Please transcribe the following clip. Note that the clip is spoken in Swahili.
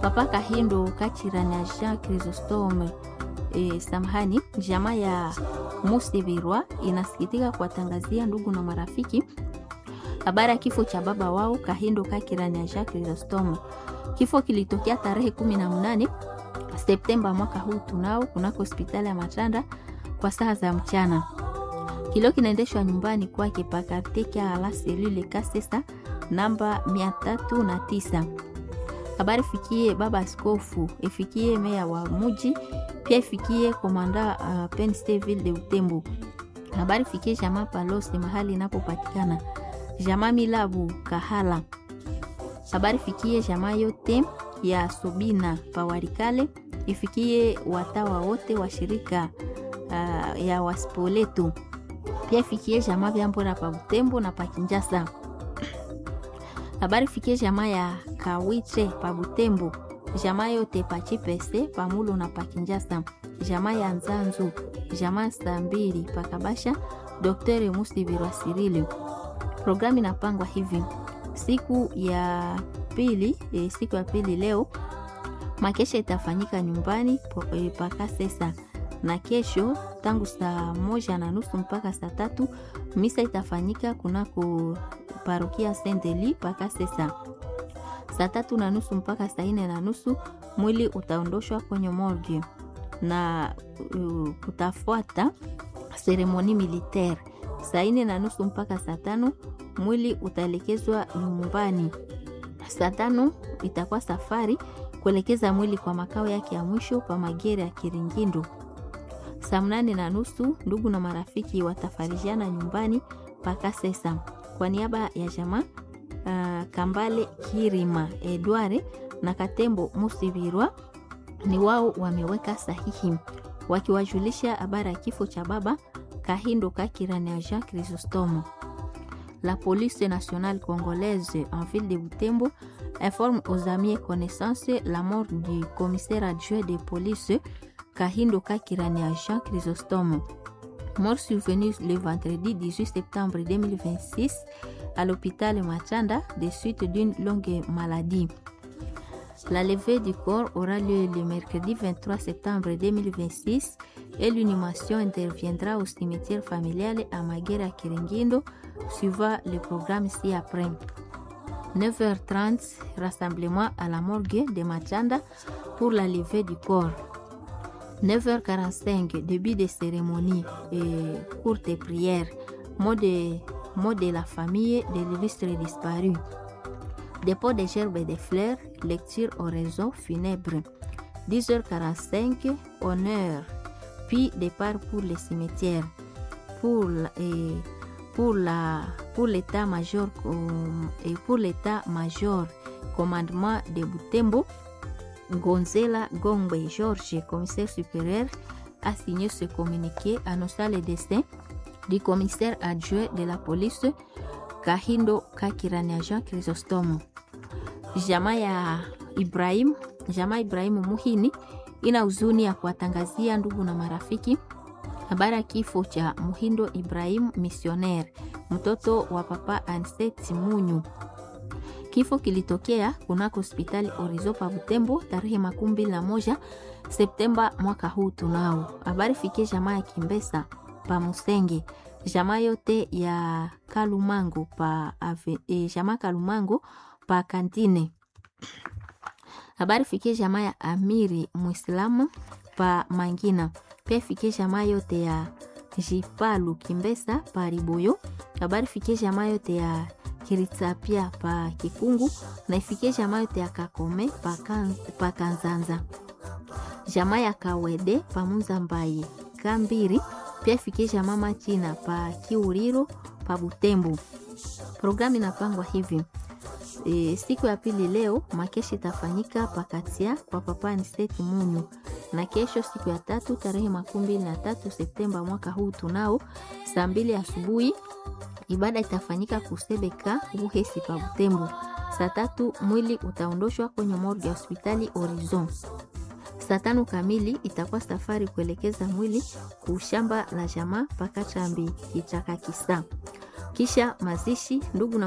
papa kahindo kachirani ya jean chrysostome e, samhani jamaa ya musibirwa inasikitika kuwatangazia ndugu na marafiki habari ya kifo cha baba wao kahindo kakirani ya jean chrysostome kifo kilitokea tarehe 18 septemba mwaka huu tunao kunako hospitali ya matanda kwa saa za mchana kilio kinaendeshwa nyumbani kwake pakarteka ala selule kasesa namba 309 habari fikie baba askofu ifikie meya wa muji pia ifikie komanda uh, pensteville de utembo habari fikie jamaa palose mahali inapopatikana jamaa milabu kahala habari fikie jamaa yote ya sobina pawarikale ifikie watawa wote wa shirika uh, ya waspoletu pia ifikie jamaa vyambora pa butembo na pakinjasa habari fikie jamaa ya kawiche pa butembo jamaa yote pa chipese pamulo na pakinjasa jamaa ya nzanzu jamaa saa mbili pakabasha dr musibirwa sirili programu inapangwa hivi siku ya pili e, siku ya pili leo makesha itafanyika nyumbani e, paka sesa na kesho tangu saa moja na nusu mpaka saa tatu misa itafanyika kunako parokia sendeli paka sesa saa tatu na nusu mpaka saa nne na nusu mwili utaondoshwa kwenye morgue na uh, kutafuata seremoni militaire saa nne na nusu mpaka saa tano mwili utaelekezwa nyumbani saa tano itakuwa safari kuelekeza mwili kwa makao yake ya mwisho pa magere ya kiringindo saa mnane na nusu ndugu na marafiki watafarijiana nyumbani mpaka sesa kwa niaba ya jamaa uh, kambale kirima edware na katembo musibirwa ni wao wameweka sahihi wakiwajulisha habari ya kifo cha baba kahindo kakirani ya jean chrysostomo la police nationale congolaise en ville de Butembo informe aux amis et connaissances la mort du commissaire adjoint de police Kahindo Kakirania Jean Chrysostome, mort survenue le vendredi 18 septembre 2026 à l'hôpital Machanda des suites d'une longue maladie. La levée du corps aura lieu le mercredi 23 septembre 2026 et l'inhumation interviendra au cimetière familial à Maguera Kiringindo, suivant le programme ci-après. 9h30, rassemblement à la morgue de Machanda pour la levée du corps. 9h45, début des cérémonies et courte prière, mot de, mot de la famille de l'illustre disparu. Dépôt des gerbes et des fleurs, lecture oraison funèbre. 10h45, honneur, puis départ pour les cimetières. Pour, et pour la pour l'état-major et pour l'état-major commandement de Butembo, Gonzela Gombe Georges, commissaire supérieur, a signé ce communiqué annonçant le destin du commissaire adjoint de la police Kahindo Kakirania Jean Chrysostomo. Jamaa ya Ibrahim, jamaa Ibrahimu Muhini ina huzuni ya kuwatangazia ndugu na marafiki habari ya kifo cha Muhindo Ibrahim missionaire, mtoto wa papa Anset Munyu. Kifo kilitokea kunako hospitali Orizo pa Butembo tarehe makumi mbili na moja Septemba mwaka huu. Tunao habari fikie jamaa ya Kimbesa pa Musenge, jamaa yote ya Kalumango pa ave, e, jamaa Kalumango pa Kantine. Habari fikie jamaa ya Amiri Muislamu pa Mangina, pia fikie jamaa yote ya Jipalu Kimbesa pa Riboyo. Habari fikie jamaa yote ya Kiritsapia pa Kikungu na ifikie jamaa yote ya Kakome pa, kan, pa Kanzanza, jamaa ya Kawede pa Munzambaye Kambiri, pia ifikie jamaa Machina pa Kiuriro pa Butembo. Programu inapangwa hivi e, siku ya pili leo makeshi itafanyika pakatia kwa papa Aniseti Munyu, na kesho siku ya tatu tarehe makumi mbili na tatu Septemba mwaka huu tunao saa mbili asubuhi ibada itafanyika kusebeka Buhesi pa Butembo. Saa tatu mwili utaondoshwa kwenye morgue ya hospitali Horizon. Saa tano kamili itakuwa safari kuelekeza mwili kushamba la jamaa paka Chambi Kichaka Kisa, kisha mazishi ndugu na